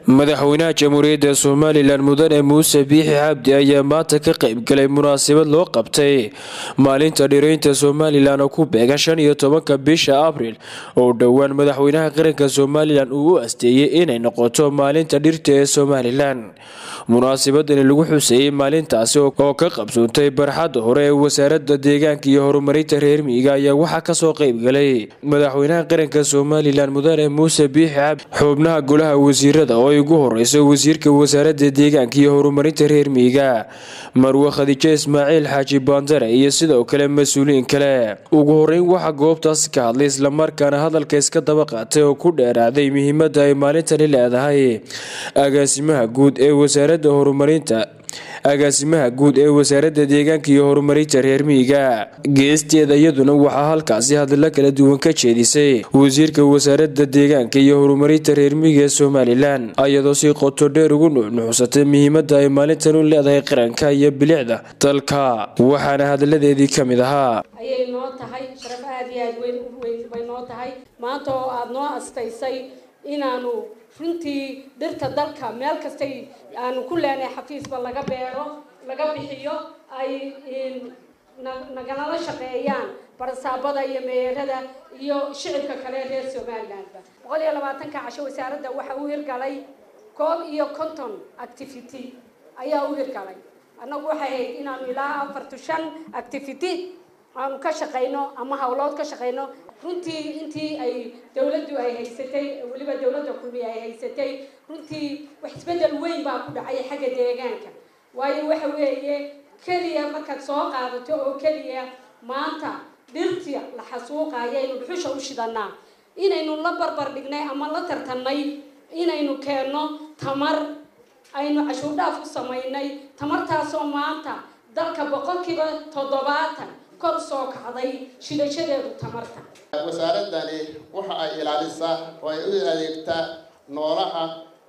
madaxweynaha jamhuuriyadda somalilan mudane muuse biixi cabdi ayaa maanta ka qaybgalay munaasabad loo qabtay maalinta dhiraynta somalilan oo ku beegan shan iyo tobanka bisha abriil oo dhowaan madaxweynaha qaranka somalilan uu u asteeyey inay noqoto maalinta dhirta ee somalilan munaasabadani lagu xuseeyey maalintaasi oo ka qabsoontay barxadda hore ee wasaaradda deegaanka iyo horumarinta reer miyiga ayaa waxaa kasoo qaybgalay madaxweynaha qaranka somalilan mudane muuse biixi cabdi xubnaha golaha wasiirada oo ugu horeyso wasiirka wasaaradda deegaanka iyo horumarinta reer miyiga marwe khadiijo ismaaciil xaaji baandare iyo sidoo kale mas-uuliyiin kale ugu horeyn waxaa goobtaasi ka hadlay islamarkaana hadalka iska daba qaatay oo ku dheeraaday muhiimada ay maalintani leedahay agaasimaha guud ee wasaaradda horumarinta agaasimaha guud ee wasaaradda deegaanka iyo horumarinta reer miyiga geesteeda iyaduna waxaa halkaasi hadallo kala duwan ka jeedisay wasiirka wasaaradda deegaanka iyo horumarinta reer miyiga ee somalilan iyadoo si qoto dheer ugu nuuxnuuxsatay muhiimada ay maalintan u leedahay qaranka iyo bilicda dalka waxaana hadalladeedii ka mid ahaa ayay noo tahay sharaf aada iyo aad weyn weyn bay noo tahay maanta oo aada noo astaysay inaanu runtii dhirta dalka meel kastay aanu ku leenahay xafiisba laga beero laga bixiyo ay naganala shaqeeyaan barsaabada iyo meerada iyo shicibka kale reer somalilandba boqol iyo labaatanka casho wasaaradda waxa u hirgalay koob iyo conton activity ayaa u hirgalay annagu waxay ahayd inaanu ilaa afartu shan activity aanu ka shaqayno ama hawlood ka shaqayno runtii intii ay dawladdu ay haysatay weliba dawladda kulmi ay haysatay runtii wax isbeddel weyn baa ku dhacay xagga deegaanka waayo waxa weeye keliya markaad soo qaadato oo keliya maanta dhirtii la xasuuqayo aynu dhuxusha u shidanaa inaynu la barbar dhignay ama la tartannay inaynu keenno tamar aynu cashuur dhaaf u samaynay tamartaasoo maanta dalka boqolkiiba toddobaatan kor soo kacday shidashadeedu tamarta wasaaradani waxa ay ilaalisaa oo ay u adeegtaa noolaha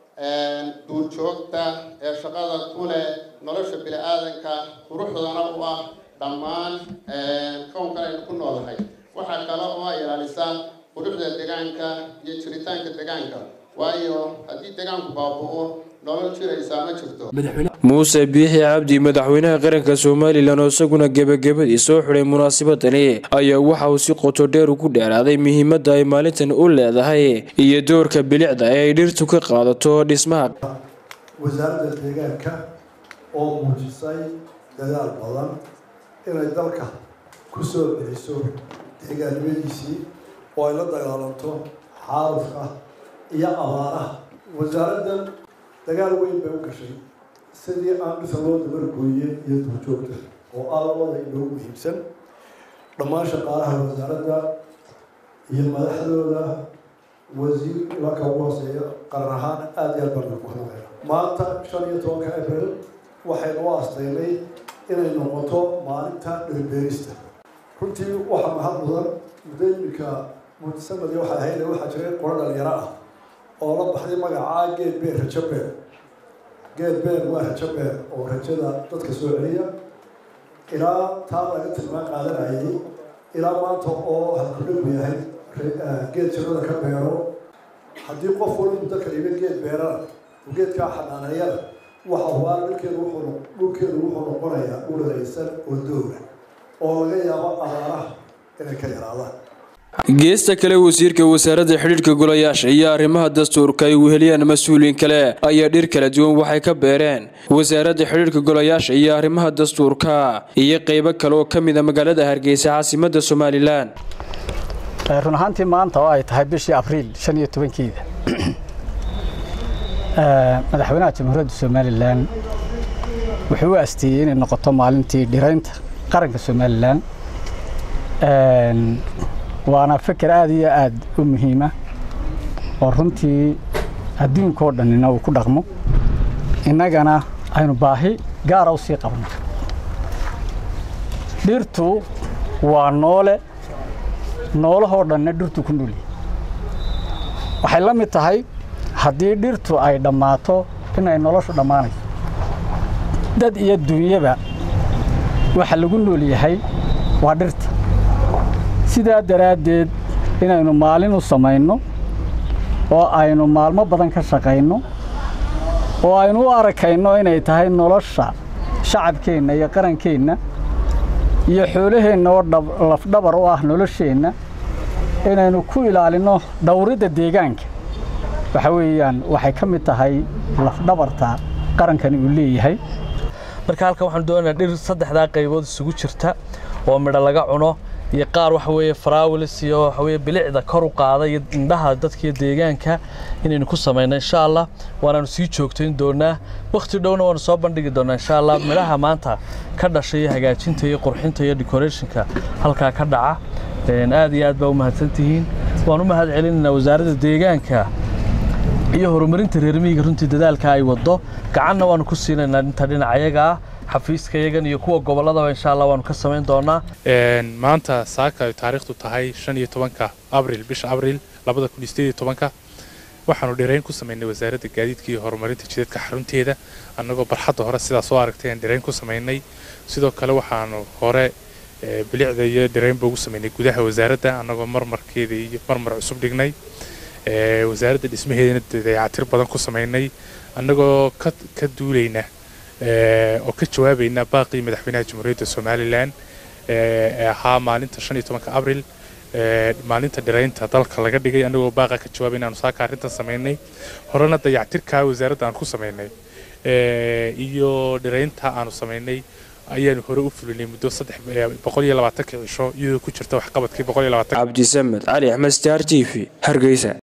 duurjoogta ee shaqada ku leh nolosha bini-aadanka quruxdana u ah dhammaan kownkan aynu ku noolahay waxaa kale oo ay ilaalisaa quruxda deegaanka iyo jiritaanka deegaanka waayo haddii deegaanku baaba-o nolol jiraysaa ma jirto muuse biixi cabdi madaxweynaha qaranka somalilan oo isaguna gebagabadii soo xidhay munaasabadani ayaa waxa uu si qoto dheer ugu dheeraaday muhiimada ay maalintan u leedahay iyo doorka bilicda ee ay dhirtu ka qaadato dhismaha wasaaradda deegaanka oo muujisay dadaal badan inay dalka ku soo celiso deegaannimadiisii oo ay la dagaalanto xaalufka iyo abaaraha wasaaraddan dagaal weyn bay u gashay sidii aan dhisa loo dabargooye iyo duurjoogta oo alabada inoogu muhiimsan dhammaan shaqaalaha wasaaradda iyo madaxdooda wasiir ilaka ugu hooseeya qaran ahaan aada iyo aad baan ugu hadlaya maanta shan iyo tobanka abril waxaynu u astaynay inay noqoto maalinta dhirbeerista runtii waxaa mahad mudan muddo iminka mudsanadi waxay ahayd waxaa jiray qoro dhalinyaro ah oo la baxday magacaa geed beer rajo beer geed beer waa rajo beer oo rajada dadka soo celiya ilaa taa laga tilmaan qaadanayay ilaa maanta oo halkudhagu yahay geed jirada ka beero haddii qof wali muddo kaliba geed beerana oo geedkaa xanaaneeyana waxa hubaa dhulkeedu wuxuu dhulkeedu wuxuu noqonayaa uladaysan oo dooga oo laga yaabo abaaraha inay ka yaraadaan geesta kale wasiirka wasaaradda xidhiidhka golayaasha iyo arrimaha dastuurka ay weheliyaan mas-uuliyiin kale ayaa dhir kala duwan waxay ka beereen wasaaradda xidhiidhka golayaasha iyo arrimaha dastuurka iyo qeybo kale oo ka mid a magaalada hargeysa caasimadda somalilan run ahaantii maanta oo ay tahay bishii abriil shan iyo tobankeeda madaxweynaha jamhuuriyadda somalilan wuxuu u asteeyey inay noqoto maalintii dhiraynta qaranka somalilan waana fikir aada iyo aada u muhiima oo runtii adduunkao dhanina uu ku dhaqmo innagana aynu baahi gaara u sii qabno dhirtu waa noole noolahoo dhanna dhirtu ku noolyahy waxay la mid tahay haddii dhirtu ay dhammaato inay noloshu dhammaanayso dad iyo dunyaba waxa lagu nool yahay waa dhirta sidaa daraaddeed inaynu maalin u samayno oo aynu maalmo badan ka shaqayno oo aynu u arkayno inay tahay nolosha shacabkeenna iyo qarankeenna iyo xoolaheenna oo lafdhabar u ah nolosheenna inaynu ku ilaalinno dhowridda deegaanka waxa weeyaan waxay ka mid tahay lafdhabarta qarankani uu leeyahay marka halkan waxaan doonaynaa dhir saddexdaa qaybood isugu jirta oo midho laga cuno iyo qaar waxa weeye faraawilis iyo waxa weeye bilicda kor u qaada iyo indhaha dadka iyo deegaanka inaynu ku samayno insha allah waanaanu sii joogtayn doonaa wakhti dhowna waanu soo bandhigi doonaa insha allah midhaha maanta ka dhashay iyo hagaajinta iyo qurxinta iyo decorationka halkaa ka dhaca aad iyo aad baa u mahadsantihiin waan u mahad celinaynaa wasaaradda deegaanka iyo horumarinta reer miyiga runtii dadaalka ay waddo gacanna waanu ku siinaynaa inta dhinacayaga ah xafiiska yagan iyo kuwa gobolladaba insha allah waanu ka samayn doonaa maanta saaka ay taariikhdu tahay shan iyo tobanka abril bisha abril labada kun iyo sideed iyo tobanka waxaanu dhirayn ku samaynay wasaaradda gaadiidka iyo horumarinta jidadka xarunteeda annagoo barxadda hore sidaa soo aragtay aan dhirayn ku samaynay sidoo kale waxaanu hore bilicda iyo dhiraynba ugu samaynay gudaha wasaaradda annagoo marmarkeeda iyo marmar cusub dhignay wasaaradda dhismaheedana dayacatir badan ku samaynay annagoo ka duulayna oo ka jawaabayna baaqii madaxweynaha jamhuuriyadda somalilan ee ahaa maalinta shan iyo tobanka abril maalinta dhiraynta dalka laga dhigay annagoo baaqa ka jawaabayna aanu saaka arrintan samaynay horena dayactirka wasaaradda aan ku samaynay iyo dhiraynta aanu samaynay ayaanu hore u fulinay muddo saddex boqol iyo labaatanka cisho iyadoo ku jirta waxqabadkii boqol iyo labaatan cabdisamed cali axmed star t v hargeysa